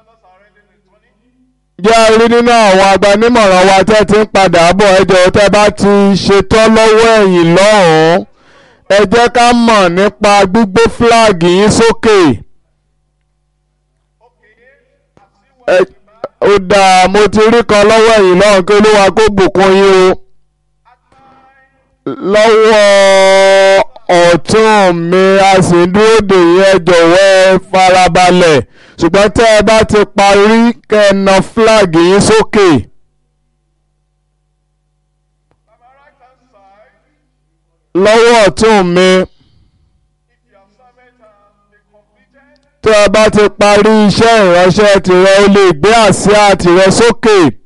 counselors are already returning. jẹ́ a rí nínú àwọn agbanímọ̀ràn wa tẹ́ ti ń padà bọ̀ ẹ jọ̀ọ́ tẹ́ bá ti ṣetán lọ́wọ́ ẹ̀yìn lọ́hùn-ún ẹ jẹ́ ká mọ̀ nípa gbígbé fúláàgì yín sókè. Okay, I've seen Ẹ- ó dáa mo ti rí kan lọ́wọ́ ẹ̀yìn lọ́hùn kí olúwa kó bùkún yín o. lọ́wọ́ ọ̀tún mi a sì ń dúró dè yín ẹ jọ̀wọ́ ẹ farabalẹ̀ ṣùgbọ́n tẹ́ ẹ bá ti parí kẹ́ ẹ na fúláàgì yín sókè. by my right hand side. lọ́wọ́ ọ̀tún mi If your assignment has been completed, tẹ́ ẹ bá ti parí iṣẹ́ ìránṣẹ́ tìrẹ o lè gbé àsíá tìrẹ sókè.